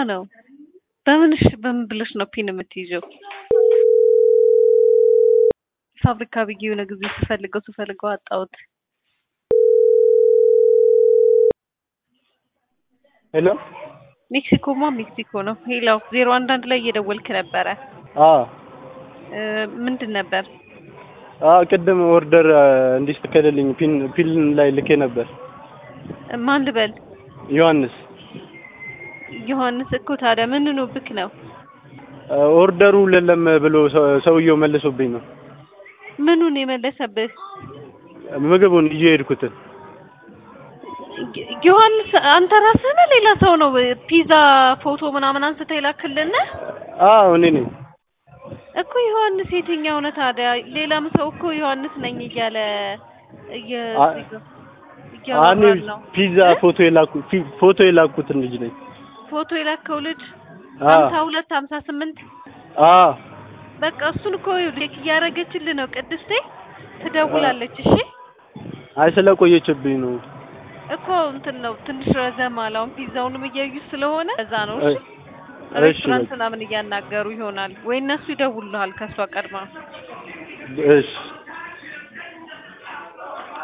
ነው። በምንሽ በምን ብለሽ ነው ፒን የምትይዘው? ፋብሪካ ብዬ የሆነ ጊዜ ስፈልገው ስፈልገው አጣሁት። ሄሎ ሜክሲኮማ ሜክሲኮ ነው። ሄላው ዜሮ አንድ አንድ ላይ እየደወልክ ነበረ። አዎ እ ምንድን ነበር? አዎ ቅድም ኦርደር እንዲስተካከልልኝ ፒን ፒን ላይ ልኬ ነበር። ማን ልበል? ዮሐንስ ዮሐንስ እኮ ታዲያ ምን ሆኖብክ ነው? ኦርደሩ የለም ብሎ ሰው- ሰውየው መልሶብኝ ነው ምኑን የመለሰብህ? ምግቡን ይዤ የሄድኩትን። ዮ- ዮሐንስ አንተ ራስህ ነህ? ሌላ ሰው ነው ፒዛ ፎቶ ምናምን አንስተህ የላክልን? አዎ እኔ ነኝ። እኮ ዮሐንስ የትኛው ነው ታዲያ? ሌላም ሰው እኮ ዮሐንስ ነኝ እያለ እየ- አ- እኔ እያወራን ነው። ፒዛ እ? ፎቶ የላኩ ፊ- ፎቶ የላኩትን ልጅ ነኝ። ፎቶ የላከው ልጅ አዎ ሀምሳ ሁለት ሀምሳ ስምንት አዎ በቃ እሱን እኮ ቼክ እያደረገችልህ ነው ቅድስቴ ትደውላለች። እሺ አይ ስለቆየችብኝ ነው። እኮ እንትን ነው ትንሽ ረዘም አለ። አሁን ፒዛውንም እያዩ ስለሆነ እዛ ነው። እሺ እሺ ሬስቶራንት በቃ ምናምን እያናገሩ ይሆናል ወይ እነሱ ይደውሉልሃል ከእሷ ቀድማ እሺ